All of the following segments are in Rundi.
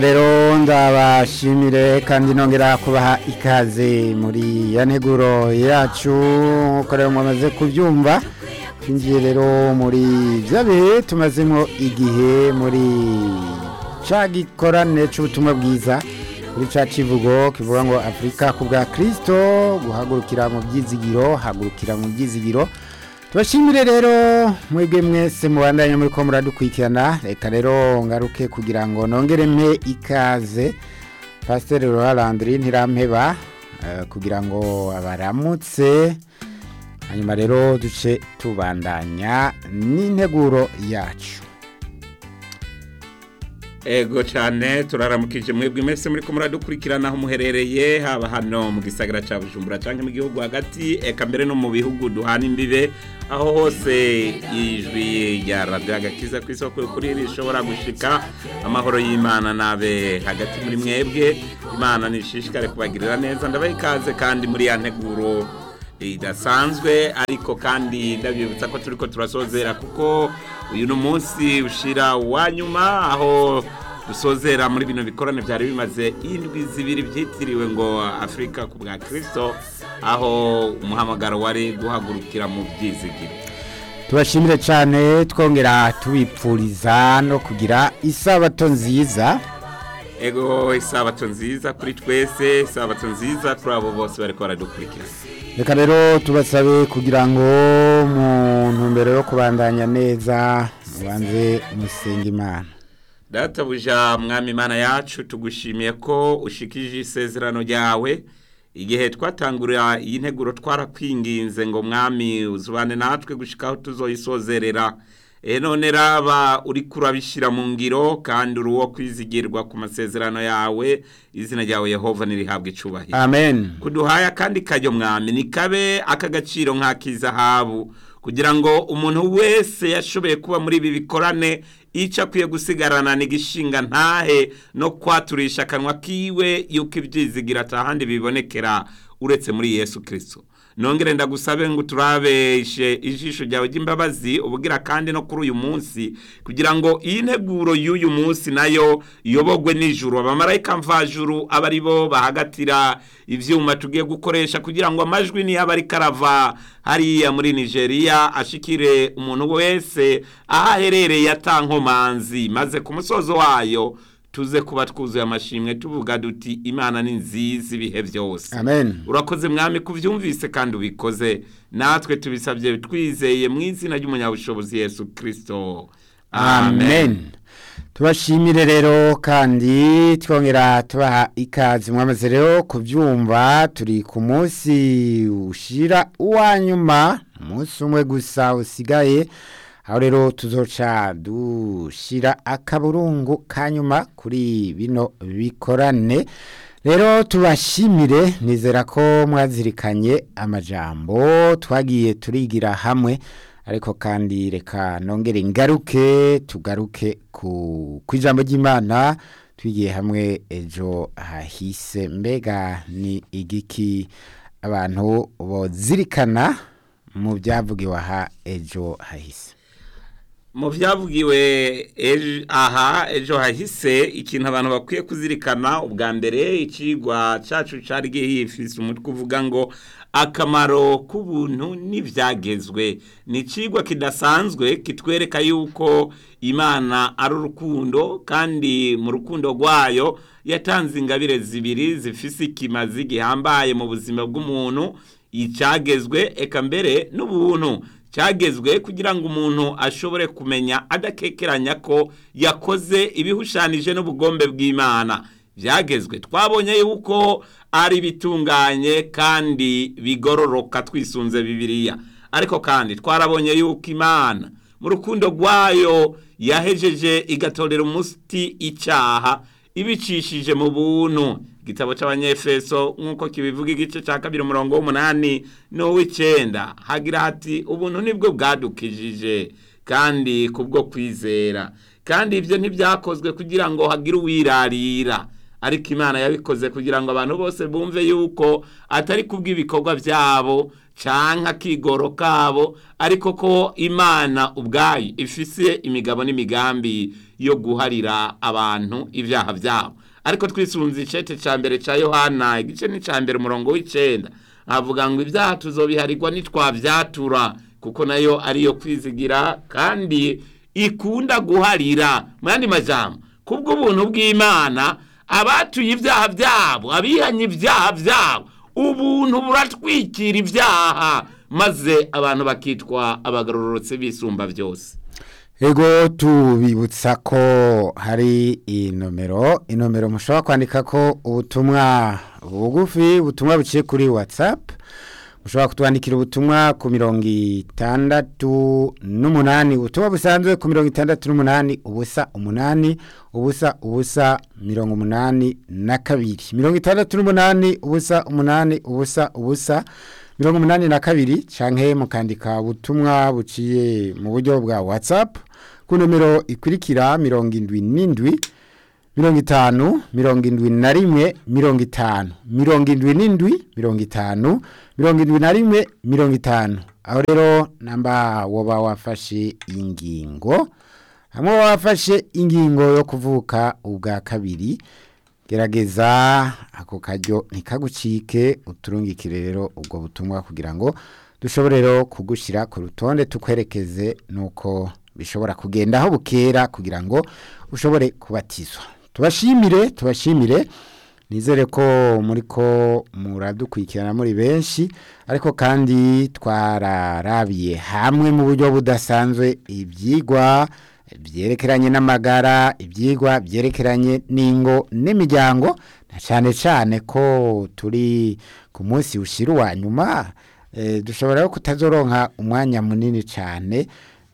rero ndabashimire kandi nongera kubaha ikaze muri ya nteguro yacu nk'uko rero mwamaze kubyumva twinjiye rero muri bya bihe tumazemo igihe muri cya gikorane cy'ubutumwa bwiza kuri cya kivugo kivuga ngo afurika ku bwa kirisito guhagurukira mu byizigiro hagurukira mu byizigiro tubashimire rero mwebwe mwese mubandanye muri ko muradukurikirana reka rero ngaruke kugira ngo nongere mpe ikaze pasiteri Landry ntirampeba kugira ngo abaramutse hanyuma rero duce tubandanya n'integuro yacu ego cyane turaramukije mwebwe mwese muri ko muradukurikirana aho muherereye haba hano mu gisagara cya bujumbura cyangwa mu gihugu hagati eka mbere no mu bihugu duhana imbibe aho hose ijwi rya radiyo agakiza ku isoko kuri rishobora gushika amahoro y'imana nabe hagati muri mwebwe imana nishishikare kubagirira neza ndabaha ikaze kandi muri ya nteguro idasanzwe ariko kandi ndabibutsa ko turi ko turasozera kuko uyu ni umunsi ushira wa nyuma aho dusozera muri bino bikorane byari bimaze indwi zibiri byitiriwe ngo afurika ku bwa kirisito aho umuhamagaro wari guhagurukira mu byizigiro tubashimire cyane twongera tubipfuriza no kugira isabato nziza ego isabato nziza kuri twese isabato nziza kuri abo bose bari baradukurikira reka rero tubasabe kugira ngo mu ntumbero yo kubandanya neza mubanze musenga imana databuja mwami imana yacu tugushimiye ko ushikije isezerano ryawe igihe twatangurira iyi nteguro twarakwinginze ngo mwami uzubane natwe gushikaho tuzoyisozerera none raba uri kurabishyira mu ngiro kandi uri uwo kwizigirwa ku masezerano yawe izina ryawe yehova ntirihabwe icubahiro amen kuduhaye akandi kajyo mwami ni kabe ak'agaciro nk'ak'izahabu kugira ngo umuntu wese yashoboye kuba muri ibi bikorane icyo akwiye gusigarana ni igishinga ntahe no kwaturisha akanwa kiwe yuko ibyizigira atahandi bibonekera uretse muri yesu kirisito nongere ndagusabe ngo turabeshe ijisho ryawe ry'imbabazi ubugira kandi no kuri uyu munsi kugira ngo iyi nteguro y'uyu munsi nayo iyobogwe nijoro abamarayika mvajuru aba ari bo bahagatira ibyuma tugiye gukoresha kugira ngo amajwi niyo aba ari karava hariya muri nigeria ashikire umuntu wese aho aherereye atankomanzi maze ku musozo wayo tuze kuba twuzuye amashimwe tuvuga duti imana ni nziza ibihe byose amen urakoze mwami kubyumvise kandi ubikoze natwe tubisabye twizeye mu izina ry'umunyabushobozi yesu kirisito amen tubashimire rero kandi twongera tubaha ikaze mwamaze rero kubyumva turi ku munsi ushira uwa nyuma umunsi umwe gusa usigaye aho rero tuzoca dushyira akaburungu ka nyuma kuri bino bikorane rero tubashimire nizera ko mwazirikanye amajambo twagiye turigira hamwe ariko kandi reka nongere ngaruke tugaruke ku ijambo ry'imana twigiye hamwe ejo hahise mbega ni igiki abantu bozirikana mu byavugiwe aha ejo hahise mu byavugiwe aha ejo hahise ikintu abantu bakwiye kuzirikana ubwa mbere ikigwa cyacu cyari gihifise umutwe uvuga ngo akamaro k'ubuntu n'ibyagezwe ni ikigwa kidasanzwe kitwereka yuko imana ari urukundo kandi mu rukundo rwayo yatanze ingabire zibiri zifise ikimazi gihambaye mu buzima bw'umuntu icyagezwe eka mbere n'ubuntu cyagezwe kugira ngo umuntu ashobore kumenya adakekeranya ko yakoze ibihushanije n'ubugombe bw'imana byagezwe twabonye yuko ari bitunganye kandi bigororoka twisunze bibiliya ariko kandi twarabonye yuko imana mu rukundo rwayo yahejeje igatorera umuti icyaha ibicishije mu buntu igitabo cy'abanyefeso nk'uko kibivuga igice cya kabiri umurongo w'umunani n'uw'icyenda hagira hati ubuntu nibwo bwadukijije kandi kubwo kwizera kandi ibyo ntibyakozwe kugira ngo hagire uwirarira ariko imana yabikoze kugira ngo abantu bose bumve yuko atari kubw'ibikorwa byabo canke akigoro kabo ariko ko imana ubwayo ifise imigabo n'imigambi yo guharira abantu ibyaha byabo ariko twisunze icete cya mbere cya yohana igice ni cya mbere umurongo w'icenda avuga ngo ibyaha tuzobiharirwa nitwabyatura kuko nayo ariyo kwizigira kandi ikunda guharira mu yandi majambo kubw'ubuntu bw'imana abatuye ibyaha byabo abihanye ibyaha byabo ubuntu buratwikira ibyaha maze abantu bakitwa abagororotse bisumba byose ego tubibutsa ko hari inomero inomero mushobora kwandika ko ubutumwa bugufi ubutumwa buciye kuri watsapu mushobora kutwandikira ubutumwa ku mirongo itandatu n'umunani ubutumwa busanzwe ku mirongo itandatu n'umunani ubusa umunani ubusa ubusa mirongo umunani na kabiri mirongo itandatu n'umunani ubusa umunani ubusa ubusa mirongo umunani na kabiri canke mukandika ubutumwa buciye mu buryo bwa whatsapp ku nomero ikurikira mirongo indwi n'indwi mirongo itanu mirongo indwi na rimwe mirongo itanu mirongo indwi n'indwi mirongo itanu mirongo indwi na rimwe mirongo itanu aho rero namba woba wafashe ingingo hamwe wafashe ingingo yo kuvuka ubwa kabiri gerageza ako karyo ntikagucike uturungikire rero ubwo butumwa kugira ngo dushobore rero kugushyira ku rutonde tukwerekeze nuko bishobora kugenda aho bukera kugira ngo ushobore kubatizwa tubashimire tubashimire nizere ko muri ko muradukurikirana muri benshi ariko kandi twararabiye hamwe mu buryo budasanzwe ibyigwa byerekeranye n'amagara ibyigwa byerekeranye n'ingo n'imiryango na cyane cyane ko turi ku munsi ushyira uwa nyuma dushobora kutazoronka umwanya munini cyane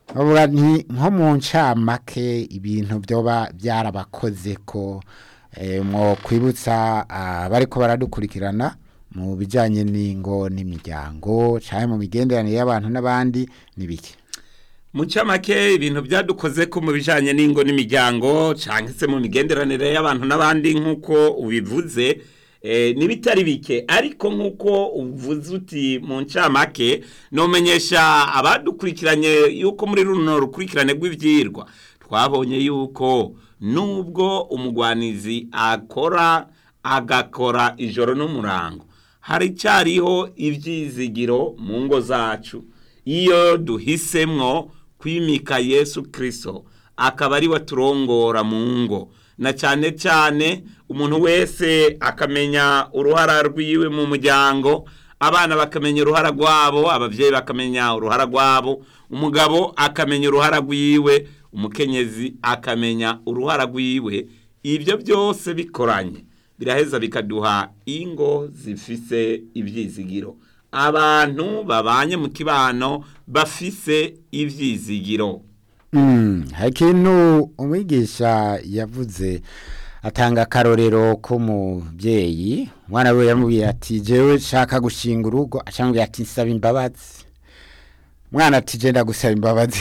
nko mu ncamake ibintu byoba byarabakoze ko mwo kwibutsa abari ko baradukurikirana mu bijyanye n'ingo n'imiryango cyane mu migenderanire y'abantu n'abandi n'ibiki mu camake ibintu byadukoze ko mu bijanye n'ingo n'imiryango cyangwa se mu migenderanire y'abantu n'abandi nk'uko ubivuze n'ibitari bike ariko nk'uko uvuze uti mu ncamake nomenyesha abadukurikiranye yuko muri runo rukurikirane rw'ibyirwa twabonye yuko nubwo umugwanizi akora agakora ijoro n'umurango hari cyariho ibyizigiro mu ngo zacu iyo duhisemwo kwimika yesu kirisito akaba ari we turongora mu ngo na cyane cyane umuntu wese akamenya uruhara rwiwe mu muryango abana bakamenya uruhara rwabo ababyeyi bakamenya uruhara rwabo umugabo akamenya uruhara rwiwe umukenyezi akamenya uruhara rwiwe ibyo byose bikoranye biraheza bikaduha ingo zifise ibyizigiro abantu babanye mu kibano bafise ibyizigiro hari ikintu umwigisha yavuze atanga akarorero k'umubyeyi umwana we yamubwiye ati jewe shaka gushinga urugo acambwiye ati nsaba imbabazi umwana ati genda gusaba imbabazi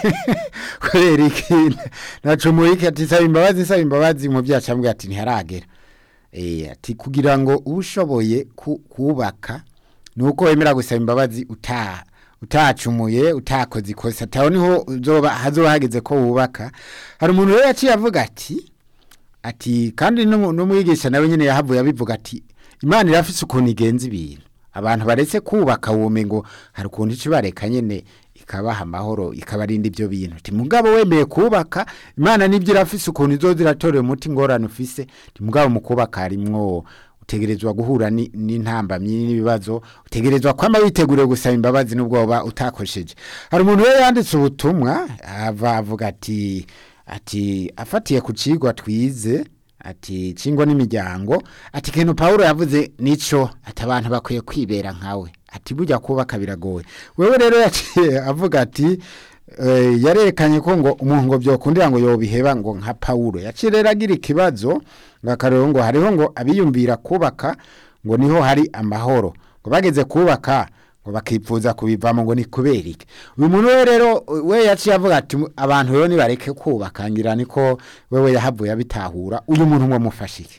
kubera iki nacumuye iki ati nsaba imbabazi nsaba imbabazi umubyeyi acambwiye ati ntiharagera ati kugira ngo ube ushoboye kubaka ni uko wemera gusaba imbabazi utaha utacumuye utakoze ikosa ataho niho hazoba hageze ko wubaka hari umuntu rero yaciye avuga ati ati kandi n'umwigisha nawe nyine yahavuye abivuga ati imana irafise ukuntu igenza ibintu abantu baretse kubaka wume ngo hari ukuntu ico bareka nyene ikabaha amahoro ikabarinda ibyo bintu ati mugabo wemeye kubaka imana nibyo irafise ukuntu izoza iratorera umuti ngorane ufise ati mugabo mu kubaka harimwo utegerezwa guhura n'intambamyi n'ibibazo utegerezwa kwama witeguriye gusaba imbabazi n'ubwoba utakosheje hari umuntu we yanditse ubutumwa ava avuga ati ati afatiye ku cigwa twize ati cingwa n'imiryango ati kintu Paulo yavuze nico ati abantu bakwiye kwibera nkawe ati burya kubaka biragoye wewe rero yaciye avuga ati yarerekanye ko ngo umuntu ngo byokundira ngo yobiheba ngo nka Paulo yaciye rero agira ikibazo ngakarero ngo hariho ngo abiyumvira kubaka ngo niho hari amahoro ngo bageze kubaka ngo bakipfuza kubivamo ngo ni kubera iki uyu muntu we rero we yaciye avuga ati abantu rero nibareke kubaka ngira niko wewe yahavuye abitahura uyu muntu ngo mufashe iki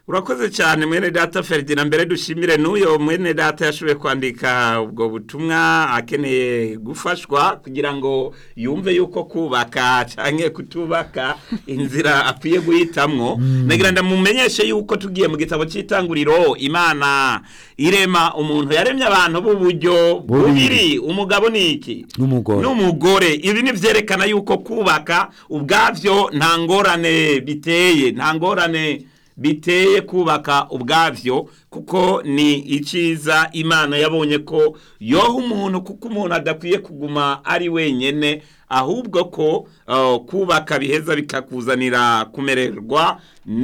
urakoze cyane mwene data Ferdinand mbere dushimire n'uyo mwene data yashoboye kwandika ubwo butumwa akeneye gufashwa kugira ngo yumve yuko kubaka cyangwa kutubaka inzira akwiye guhitamwo nagira ndamumenyeshe yuko tugiye mu gitabo cy'itanguriro imana irema umuntu yaremye abantu b'uburyo bubiri umugabo ni iki N'umugore. n'umugore ibi ni byerekana yuko kubaka ubwabyo nta ngorane biteye nta ngorane biteye kubaka ubwabyo kuko ni icyiza imana yabonye ko yoha umuntu kuko umuntu adakwiye kuguma ari wenyine ahubwo ko uh, kubaka biheza bikakuzanira kumererwa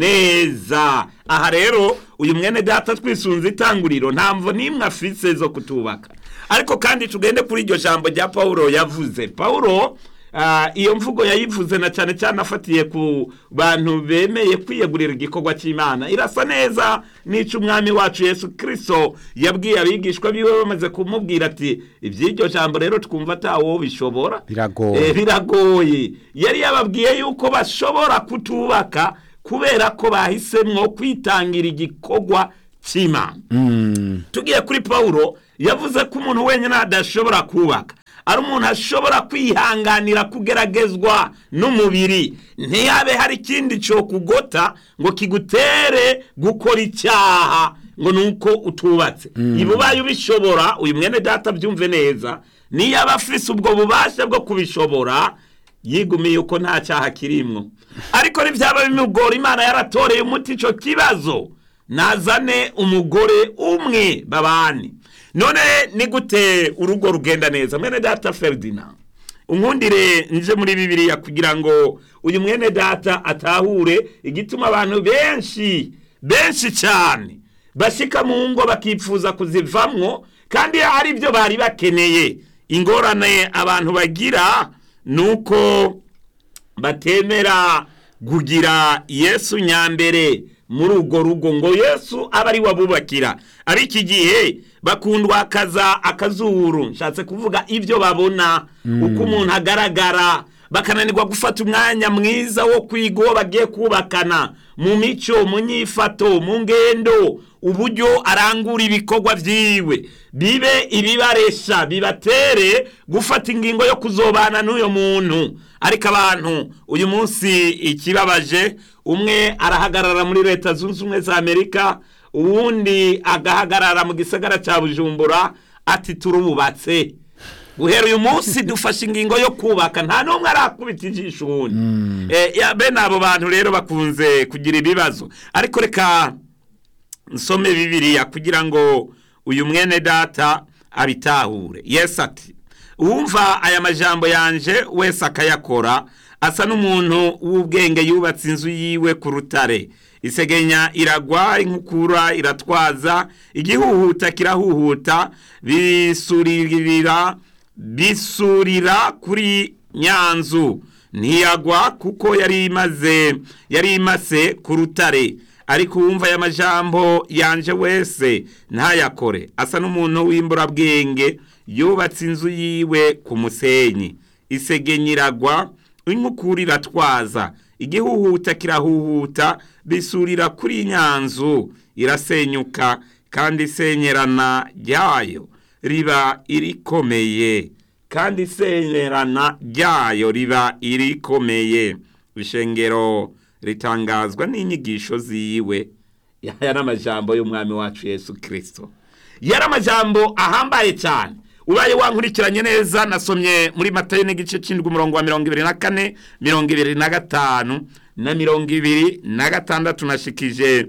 neza aha rero uyu mwene data twisunze itanguriro nta mvo n'imwe afise zo kutubaka ariko kandi tugende kuri iryo jambo rya pawulo yavuze pawulo Ah, iyo mvugo yayivuze na cyane cyane afatiye ku bantu bemeye kwiyegurira igikorwa cy'imana irasa neza n'icyo umwami wacu yesu kirisito yabwiye abigishwa biwe bamaze kumubwira ati iby'iryo jambo rero twumva atawo bishobora Biragoye. Eh, biragoye yari yababwiye yuko bashobora kutubaka kubera ko bahisemwo kwitangira igikorwa cy'imana Mm. tugiye kuri pawulo yavuze ko umuntu wenyine adashobora kubaka ari umuntu ashobora kwihanganira kugeragezwa n'umubiri ntiyabe hari ikindi cyo kugota ngo kigutere gukora icyaha ngo ni uko utubatse iba ubaye ubishobora uyu mwene data byumve neza niyo aba afise ubwo bubasha bwo kubishobora yigumiye uko nta cyaha kirimwo ariko ntibyaba bimugora imana yaratoreye umuti icyo kibazo nazane umugore umwe babane none ni gute urugo rugenda neza mwene data Ferdinand unkundire nje muri bibiliya kugira ngo uyu mwene data atahure igituma abantu benshi benshi cyane bashyika mu ngo bakifuza kuzivamwo kandi ari byo bari bakeneye ingorane abantu bagira ni uko batemera kugira yesu nyambere muri urwo rugo ngo yesu abe ari wabubakira ari iki gihe bakundwakaza akazuru nshatse kuvuga ibyo babona uko umuntu agaragara bakananirwa gufata umwanya mwiza wo kwiga uwo bagiye kubakana mu mico mu nyifato mu ngendo uburyo arangura ibikorwa byiwe bibe ibibaresha bibatere gufata ingingo yo kuzobana n'uyo muntu ariko abantu uyu munsi ikibabaje umwe arahagarara muri leta zunze ubumwe za amerika uwundi agahagarara mu gisagara cya bujumbura ati turububatse guhera uyu munsi dufashe ingingo yo kubaka nta n'umwe arakubita ijisho uwundi Eh, ya, bene abo bantu rero bakunze kugira ibibazo ariko reka nsome bibiliya kugira ngo uyu mwene data abitahure yesu ati uwumva aya majambo yanje wese akayakora asa n'umuntu w'ubwenge yubatse inzu yiwe ku rutare isegenya iragwa inkukura iratwaza igihuhuta kirahuhuta bisuririra bisurira kuri nyanzu ntiyagwa kuko yari imaze yari imase ku rutare ariko uwumva aya majambo yanje wese ntayakore asa n'umuntu w'imburabwenge yubatse inzu yiwe ku musenyi isegenya iragwa inkukura iratwaza igihuhuta kirahuhuta bisurira kuri nyanzu irasenyuka kandi isenyerana ryayo riba irikomeye kandi isenyerana ryayo riba irikomeye ishengero ritangazwa n'inyigisho ziwe yari amajambo y'umwami wacu yesu kirisito yari amajambo ahambaye cyane ubaye wankurikiranye neza nasomye muri matayo n'igice cy'indwi umurongo wa mirongo ibiri na kane mirongo ibiri na gatanu na mirongo ibiri na gatandatu nashikije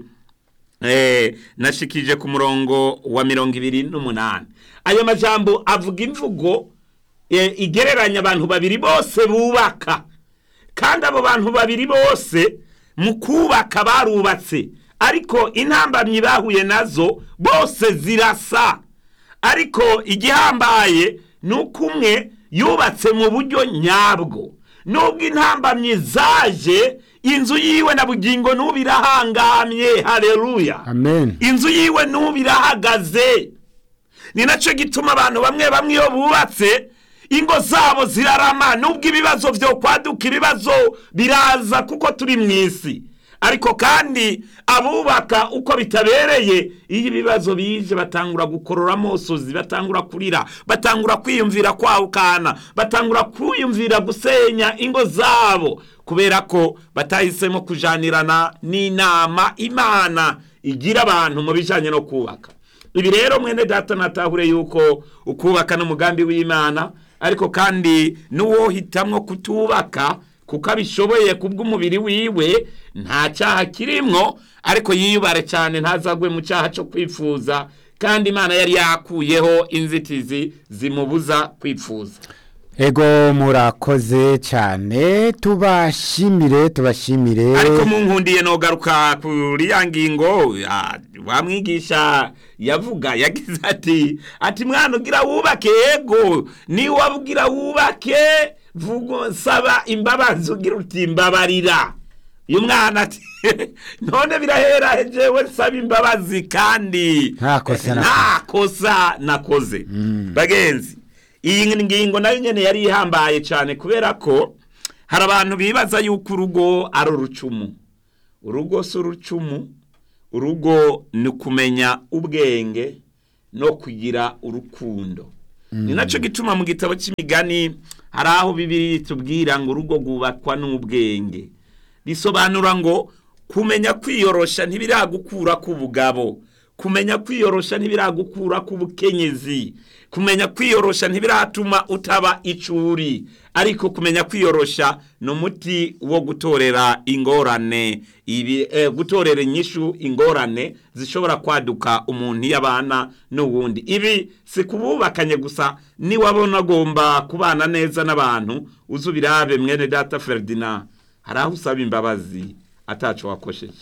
eh, nashikije ku murongo wa mirongo ibiri n'umunani ayo majambo avuga imvugo eh, igereranya abantu babiri bose bubaka kandi abo bantu babiri bose mu kubaka barubatse ariko intambamyi bahuye nazo bose zirasa ariko igihambaye ni uko umwe yubatse mu buryo nyabwo nubwo intambamyi zaje inzu yiwe na bugingo n'ubu irahangamye hareruya amen inzu yiwe n'ubu irahagaze ni nacyo gituma abantu bamwe bamwe iyo bubatse ingo zabo zirarama nubwo ibibazo byo kwaduka ibibazo biraza kuko turi mu isi ariko kandi abubaka uko bitabereye iyo ibibazo bije batangura gukorora amosozi batangura kurira batangura kwiyumvira kwahukana batangura kwiyumvira gusenya ingo zabo kubera ko batahisemo kujanirana n'inama imana igira abantu mu bijyanye no kubaka ibi rero mwene data natahure yuko ukubaka n'umugambi w'imana ariko kandi n'uwo hitamwo kutubaka kuko abishoboye kubw'umubiri wiwe nta cyaha kirimwo ariko yiyubare cyane ntazagwe mu cyaha cyo kwifuza kandi imana yari yakuyeho inzitizi zimubuza kwifuza ego murakoze cyane tubashimire tubashimire ariko munkundiye nogaruka kuri ya ngingo ya- wa mwigisha yavuga yagize ati ati mwana ugira wubake yego niba ugira wubake vuga saba imbabazi ugira uti mbabarira uyu mwana ati none birahera jewe saba imbabazi kandi Nta kosa nakoze. nta kosa nakoze bagenzi iyi ngingo nayo nyene yari ihambaye cyane kubera ko hari abantu bibaza yuko urugo ari urucumu urugo si urucumu urugo ni ukumenya ubwenge no kugira urukundo ni nacyo gituma mu gitabo cy'imigani hari aho bibiri tubwira ngo urugo rwubakwa n'ubwenge bisobanura ngo kumenya kwiyorosha ntibiragukura ku bugabo kumenya kwiyorosha ntibiragukura ku bukenyezi kumenya kwiyorosha ntibiratuma utaba icuri ariko kumenya kwiyorosha ni umuti wo gutorera ingorane ibi eh, gutorera inyishu ingorane zishobora kwaduka umuntu iyo abana n'uwundi ibi si kububakanye gusa niwabona agomba kubana neza n'abantu uzi ubirabe mwene data Ferdinand hari aho usaba imbabazi ataco wakosheje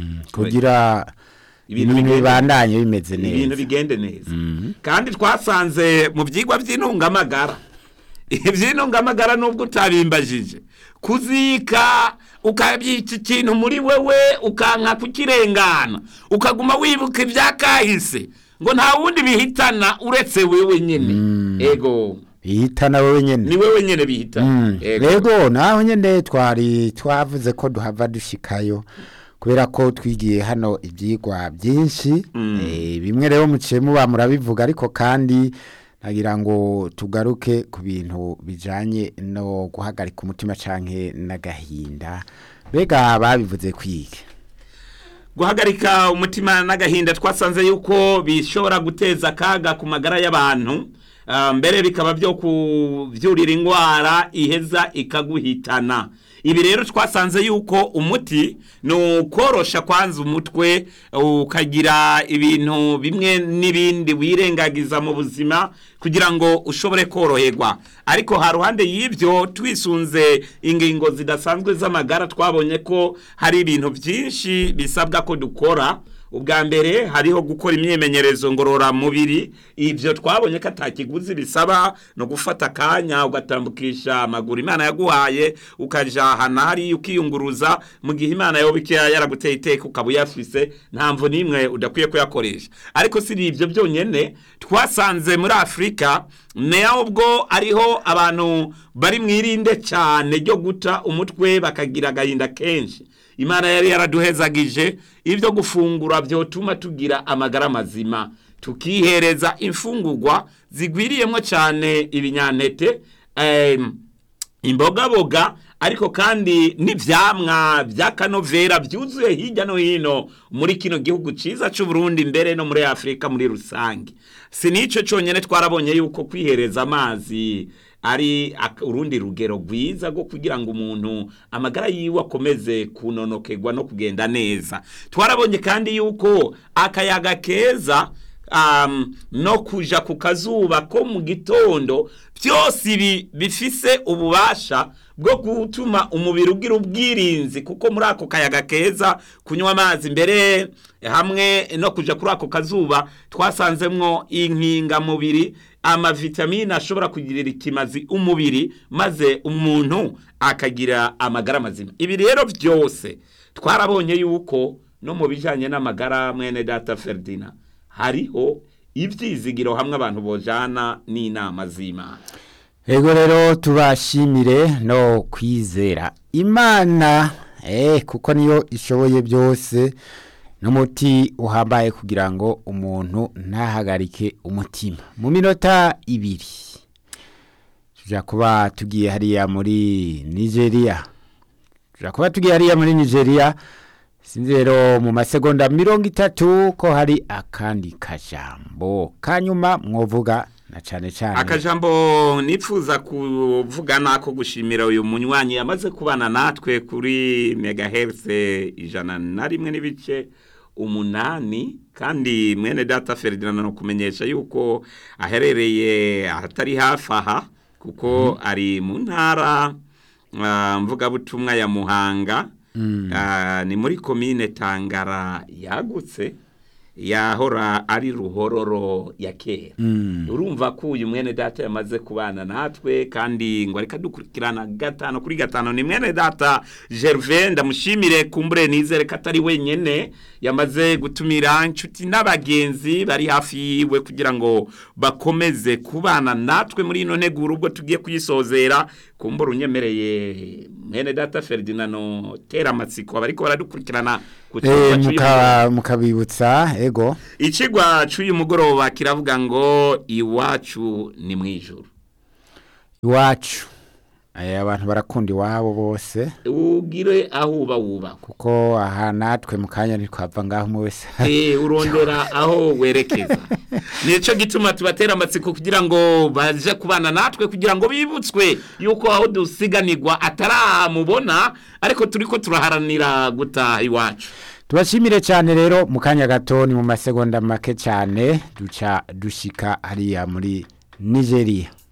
kugira Ibintu ibintu bigende- bibandanye bimeze ibintu neza bigende neza kandi twasanze mu byigwa by'intungamagara iby'intungamagara nubwo utabimbajije kuzika ukabyita ikintu muri wewe ukanka kukirengana ukaguma wibuka ibyakahise ngo nta wundi bihitana uretse wewe nyine ego bihitana wowe nyene ni wewe nyine bihitana Mm. Ego. rego naho nyene twari twavuze ko duhava dushikayo kubera ko twigiye hano ibyigwa byinshi Eh, bimwe rero muciye muba murabivuga ariko kandi nagira ngo tugaruke ku bintu bijanye no guhagarika umutima canke n'agahinda mbega babivuze kwiga guhagarika umutima n'agahinda twasanze yuko bishobora guteza akaga ku magara y'abantu ah, mbere bikaba byo kubyurira indwara iheza ikaguhitana ibi rero twasanze yuko umuti ni ukorosha kwanza umutwe ukagira ibintu bimwe n'ibindi wirengagiza mu buzima kugira ngo ushobore koroherwa ariko ha ruhande y'ibyo twisunze ingingo zidasanzwe z'amagara twabonye ko hari ibintu byinshi bisabwa ko dukora ubwa mbere hariho gukora imyimenyerezo ngororamubiri ibyo twabonye ko atakiguzi bisaba no gufata akanya ugatambukisha amaguru imana yaguhaye ukajya ahantu hariya ukiyunguruza mu gihe imana yoba ikiya yaraguteye iteka ukaba uyafise nta mvu n'imwe udakwiye kuyakoresha ariko si ibyo byonyine twasanze muri afurika ubwo ariho abantu bari mu irinde cyane ryo guta umutwe bakagira agahinda kenshi imana yari yaraduhezagije ibyo gufungura byotuma tugira amagara mazima tukihereza imfungurwa zigwiriyemo cyane ibinyantete em, imbogaboga ariko kandi n'ivyamwa by'akanovera byuzuye hirya no hino muri kino gihugu ciza c'u Burundi mbere no muri Afrika muri rusange si nico conyene twarabonye yuko kwihereza amazi ari ak- urundi rugero rwiza rwo kugira ngo umuntu amagara yiwe akomeze kunonokerwa no kugenda neza twarabonye kandi yuko akayaga keza um, no kuja ku kazuba ko mu gitondo byose ibi bifise ububasha bwo gutuma umubiri ugira ubwirinzi kuko muri ako kayaga keza kunywa amazi mbere hamwe no kuja kuri ako kazuba twasanzemwo inkingamubiri amavitamine ashobora kugirira ikimazi umubiri maze umuntu akagira amagara mazima ibi rero byose twarabonye yuko no mu bijanye n'amagara mwene data Ferdinand hariho ibyizigiro hamwe abantu bojana n'inama z'imana Ego rero tubashimire no kwizera imana eh kuko niyo ishoboye byose n'umuti uhambaye kugira ngo umuntu ntahagarike umutima mu minota ibiri tujya kuba tugiye hariya muri nigeria tujya kuba tugiye hariya muri nigeria sinzi rero mu masegonda mirongo itatu ko hari akandi kajambo kanyuma mwovuga na cyane cyane akajambo nipfuza kuvuga nako gushimira uyu munywanyi yamaze kubana natwe kuri megahertz ijana na rimwe n'ibice umunani kandi mwene data Ferdinand no kumenyesha yuko aherereye ahatari hafi aha kuko ari mu ntara ah, mvugabutumwa ya Muhanga Ah, ni muri komine Tangara yagutse yahora ari ruhororo ya kera urumva ko uyu mwene data yamaze kubana natwe kandi ngo reka dukurikirana gatanu kuri gatanu ni mwene data Gervais ndamushimire kumbure nizere ko atari wenyene yamaze gutumira inshuti n'abagenzi bari hafi yiwe kugira ngo bakomeze kubana natwe muri ino nteguro ubwo tugiye kuyisozera kumbura unyemereye mwene data Ferdinand tera amatsiko abariko baradukurikirana ku Eh, kibuga c'uyu muka- mukabibutsa ego Ikigwa c'uyu mugoroba kiravuga ngo iwacu ni mwijuru. iwacu Eh, abantu barakunda iwabo bose Ugire aho uba wubakwa. kuko aha natwe mu kanya ntitwapfa ngaho umwe wese Eh urondera aho werekeza. Nico gituma tubatera amatsiko kugira ngo baje kubana natwe kugira ngo bibutswe yuko aho dusiganirwa ataramubona ariko turiko turaharanira gutaha iwacu. tubashimire cyane rero mu kanya gato ni mu masegonda make cyane duca dushika hariya muri nigeria